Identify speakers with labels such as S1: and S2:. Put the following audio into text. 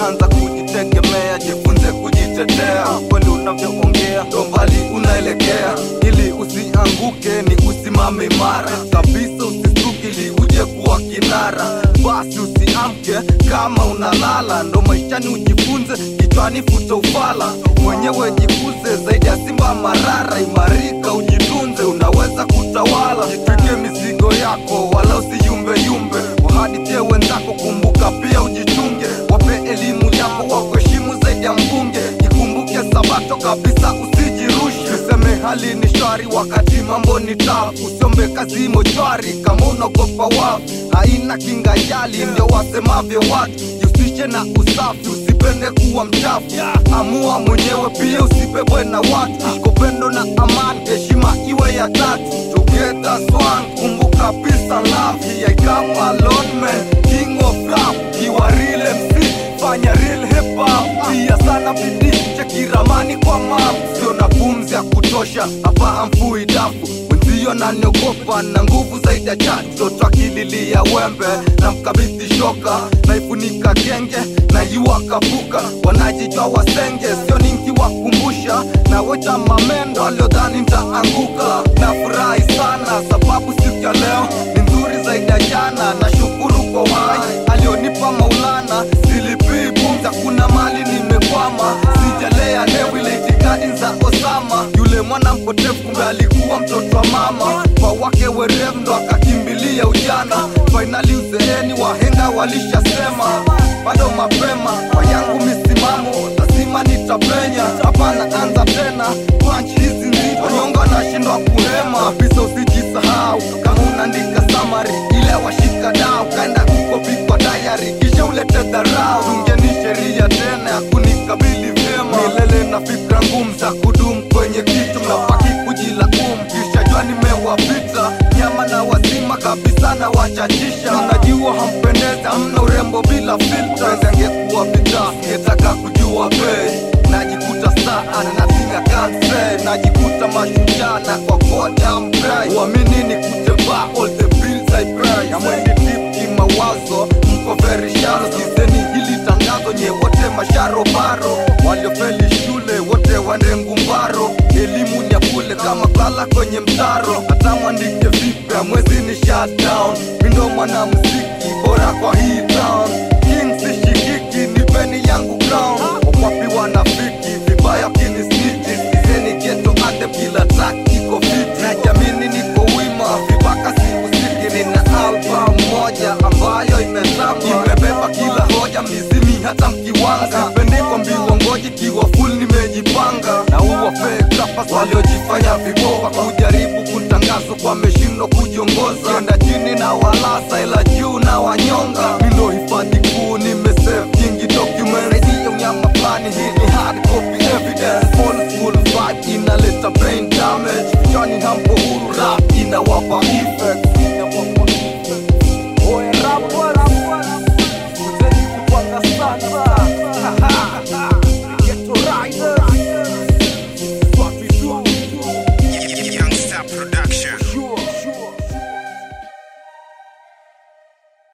S1: anza kujitegemea, jifunze kujitetea. Kweli unavyoongea ndo mbali unaelekea, ili usianguke ni usimame imara kabisa, usistuke ili uje kuwa kinara. Basi usiamke kama unalala, ndo maishani ujifunze, kichwani futa ufala, mwenyewe jikuze zaidi ya simba marara. Imarika ujitunze, unaweza kutawala, jitwike mizigo yako, wala usiyumbeyumbe, wahadithie wenzako, kumbuka pia ujichunge, wape elimu yako, wakuheshimu zaidi ya mbunge, ikumbuke sabato kabisa, usijirushe, useme hali ni shwari wakati mambo ni tafu, usiombe kazi mochwari kama unaogopa wafu, haina kinga yali, ndio wasemavyo watu, jihusishe na usafi, usipende kuwa mchafu, amua mwenyewe pia, usibebwe na watu, ishi kwa upendo na amani, heshima iwe ya tatu, together swan, kumbuka peace and love, here I come alone man, king of rap, kiwa real MC, fanya real hip hop, pia sana bidii, cheki ramani kwa map, sio na pumzi ya kutosha, hapa hamfui dafu wenzio naniogopa na nguvu zaidi ya chacho twakililia wembe na mkabidhi shoka naifunika genge na iwakapuka wanajijwa wasenge sio ninkiwakumbusha na weta mamendo aliodhani ntaanguka na furahi sana sababu siku ya leo ni nzuri zaidi ya jana na shukuru kwa wai alionipa maulana silipii pumza kuna mali nimekwama sijalea lewile itikadi za osama yule mwana mpotevu kumbe alikuwa mtoto wa mama kwa wake werevu ndo akakimbilia ujana fainali uzeeni wahenga walishasema bado mapema kwa yangu misimamo lazima nitapenya hapana anza tena panchi hizi nzito nyonga nashindwa kuhema kabisa usijisahau kama unaandika samari ile washika dao kaenda kukopikwa dayari kisha ulete dharau tungeni sheria tena ya kunikabili vyema milele na fikra ngumu za kudumu kwenye kitu mnabaki kujilaumu kisha jua nimewapita nyama na wazima kabisa na wachachisha unajua hampendezi hamna urembo bila filta angekuwa vita ngetaka kujua bei najikuta saa natinga kanse najikuta mashujaa na kwa koda mrai uamini ni kutembaa all the bills I pay amwendi deep kimawazo mko very shallow sizeni hili tangazo nye wote masharobaro waliofeli shule wote wanengumbaro elimu ni ya bule kama kala kwenye mtaro hata mwandike vipi amwezi ni shutdown mindo mwana muziki bora kwa hii town king sishikiki nipeni yangu crown wakwapi wanafiki vibaya kinisniti sizeni geto ate kila track iko fiti najamini niko wima vibaka sikusiki nina album moja ambayo imetamba imebeba kila hoja mizimi hata mkiwanga pendiko mbiwa ngoji kiwa full nimejipanga na uwa fake rappers waliojifanya viboa kujaribu kutangazo kwa meshindwa kujiongoza enda chini na walasa ila juu na wanya